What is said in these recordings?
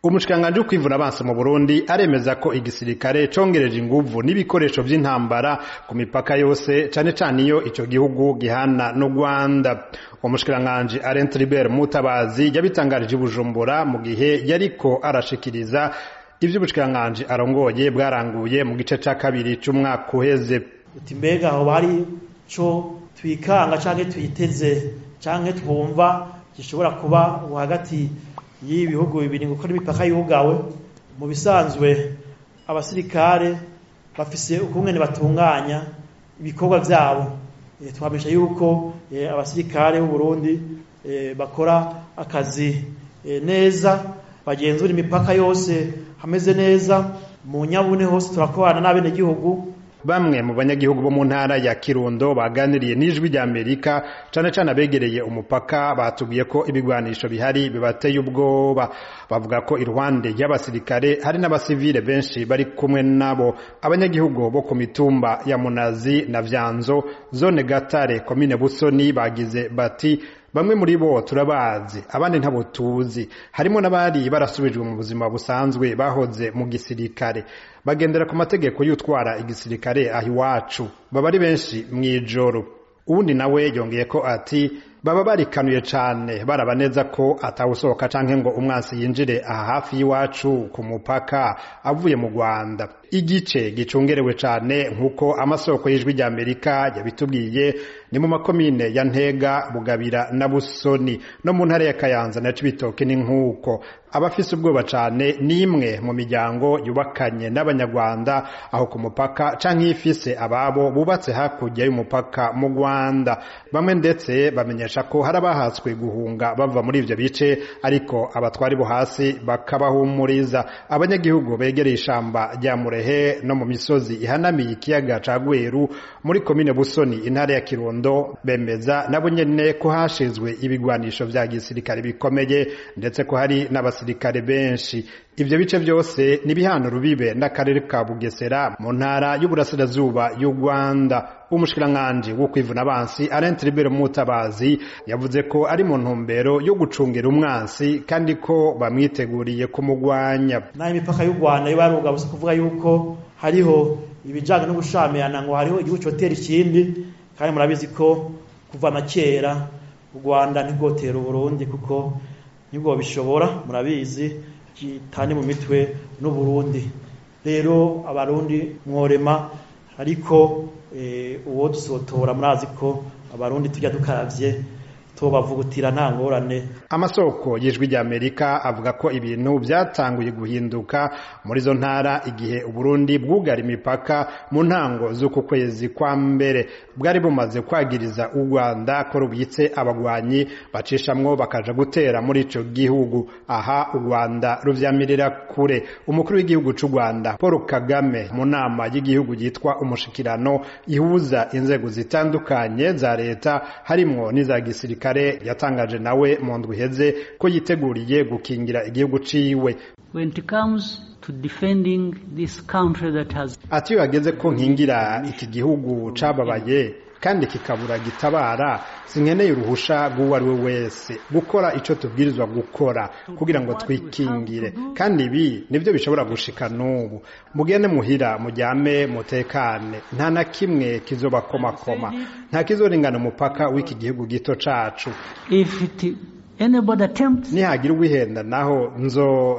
umushikiranganji wo kwivuna abansi mu burundi aremeza ko igisirikare congereje inguvu n'ibikoresho vy'intambara ku mipaka yose cane cane iyo ico gihugu gihana n'u rwanda umushikiranganji Alain Tribert Mutabazi yabitangarije i Bujumbura mu gihe yariko arashikiriza ivyo ubushikiranganji arongoye bwaranguye mu gice ca kabiri c'umwaka uheze uti mbega aho bari co twikanga canke twiteze canke twumva gishobora kuba hagati y'ibihugu bibiri ngo n'imipaka yugawe mu bisanzwe abasirikare bafise ukungene batunganya ibikorwa vyabo e, twamisha yuko e, abasirikare b'u Burundi e, bakora akazi e, neza bagenzura imipaka yose hameze neza mu nyabune hose turakorana n'abenegihugu bamwe mu banyagihugu bo mu ntara ya Kirundo baganiriye n'ijwi rya Amerika cane cane abegereye umupaka batubwiye ko ibigwanisho bihari bibateye ubwoba bavuga ko iruhande y'abasirikare hari n'abasivile benshi bari kumwe nabo abanyagihugu bo ku mitumba ya Munazi na Vyanzo zone Gatare komine Busoni bagize bati bamwe muri bo turabazi abandi ntabo tuzi harimo n'abari barasubijwe mu buzima busanzwe bahoze mu gisirikare bagendera ku mategeko y'utwara igisirikare aho iwacu baba ari benshi mw'ijoro uwundi nawe yongeye ko ati baba barikanuye cane baraba neza ko atawusohoka canke ngo umwansi yinjire aha hafi y'iwacu ku mupaka avuye mu Rwanda igice gicungerewe cane nk'uko amasoko y'ijwi rya Amerika yabitubwiye ni mu makomine ya Ntega Bugabira na Busoni no mu ntara ya Kayanza na Cibitoke ni nk'uko abafise ubwoba cane nimwe mu miryango yubakanye n'abanyarwanda aho ku mupaka canke ifise ababo bubatse hakurya y'umupaka mu Rwanda bamwe ndetse bamenyesha ko hari abahatswe guhunga bava muri ivyo bice ariko abatwari bo hasi bakabahumuriza abanyagihugu begereye ishamba rya Murehe no mu misozi ihanamiye ikiyaga ca Gweru muri komine Busoni intara ya Kirundo bemeza nabo nyene ko hashizwe ibigwanisho vya gisirikare bikomeye ndetse ko hari n'abasirikare benshi ivyo bice vyose ni bihano rubibe n'akarere ka Bugesera mu ntara y'uburasirazuba y'u Rwanda umushikiranganji wo kwivuna abansi Alain Tribert Mutabazi yavuze ko ari mu ntumbero yo gucungira umwansi kandi ko bamwiteguriye kumugwanya naho imipaka y'u Rwanda yo baruga gusa kuvuga yuko hariho ibijanye no gushamirana ngo hariho igihugu cotera ikindi kandi murabizi ko kuva na kera u Rwanda ntigotera Burundi kuko nibwo bishobora murabizi kitani mu mitwe n'uburundi rero abarundi mworema ariko uwo dusotora murazi ko abarundi tujya dukaravye tubavugutira nta ngorane amasoko y'ijwi rya Amerika avuga ko ibintu byatanguye guhinduka muri zo ntara igihe Uburundi bwugara imipaka mu ntango z'uku kwezi kwa mbere bwari bumaze kwagiriza u Rwanda ko rubitse abagwanyi bacishamwo bakaja gutera muri ico gihugu aha u Rwanda ruvyamirira kure umukuru w'igihugu c'u Rwanda Paul Kagame mu nama y'igihugu yitwa umushikirano ihuza inzego zitandukanye za leta harimwo n'iza gisirikare kare yatangaje nawe mu ndwi iheze ko yiteguriye gukingira igihugu ciwe when it comes to defending this country that has ati iyo hageze ko nkingira iki gihugu cababaye kandi kikabura gitabara sinkeneye uruhusha rw'uwo ari we wese gukora icyo tubwirizwa gukora kugira ngo twikingire kandi ibi nibyo bishobora gushika n'ubu mugende muhira mujyame mutekane nta na kimwe kizobakomakoma nta kizoringana umupaka w'iki gihugu gito cacu if it anybody attempts nihagira uwihenda naho nzo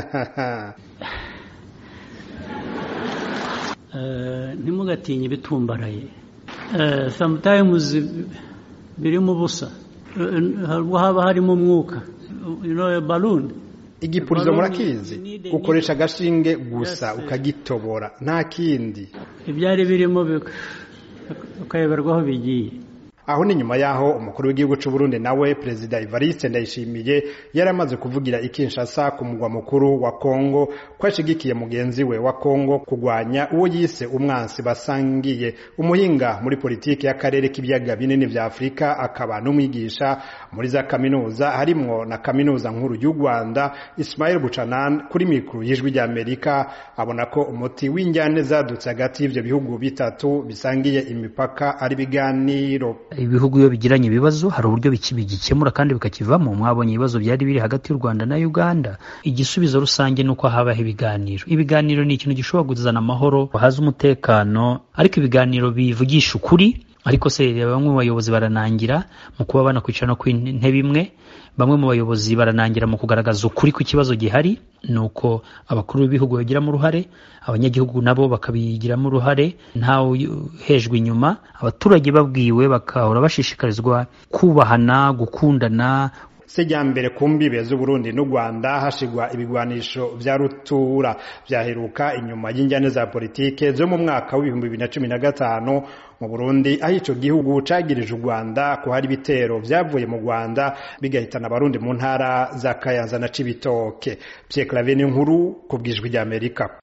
ntimugatinye ibitumbaraye sometimes birimo ubusa haba harimo umwuka balloon igipurizo murakizi ukoresha agashinge gusa ukagitobora nta kindi ibyari birimo ukayoberwaho bigiye aho ni nyuma yaho umukuru w'igihugu c'u Burundi nawe perezida Evariste Ndayishimiye yari amaze kuvugira i Kinshasa ku mugwa mukuru wa Kongo ko ashigikiye mugenzi we wa Kongo kugwanya uwo yise umwansi basangiye umuhinga muri politiki y'akarere k'ibiyaga binini vya Afrika akaba n'umwigisha muri za kaminuza harimwo na kaminuza nkuru y'u Rwanda Ismail Buchanan kuri mikuru y'ijwi rya Amerika abona ko umuti w'injyane zadutse hagati y'ivyo bihugu bitatu bisangiye imipaka ari biganiro ibihugu iyo bigiranye ibibazo hari uburyo bigikemura kandi bikakivamo mwabonye ibibazo byari biri hagati y'u Rwanda na Uganda igisubizo rusange ni uko habaho ibiganiro ibiganiro ni ikintu gishobora kuzana amahoro haza umutekano ariko ibiganiro bivugisha ukuri ariko se bamwe mu bayobozi baranangira mu kuba banakwicara no ku ntebe imwe bamwe mu bayobozi baranangira mu kugaragaza ukuri ku kibazo gihari ni uko abakuru b'ibihugu bagiramo uruhare abanyagihugu nabo bakabigiramo uruhare ntawe hejwe inyuma abaturage babwiwe bakahora bashishikarizwa kubahana gukundana sejyambere ku mbibe z'uburundi n'u rwanda hashigwa ibigwanisho vya rutura vyaheruka inyuma y'injyane za politike zo mu mwaka w'ibihumbi bibiri na cumi na gatanu mu burundi aho ico gihugu cagirije u rwanda ko hari ibitero vyavuye mu rwanda bigahitana abarundi mu ntara za kayanza na cibitoke pierre claver nkuru ku bwijwi ry'amerika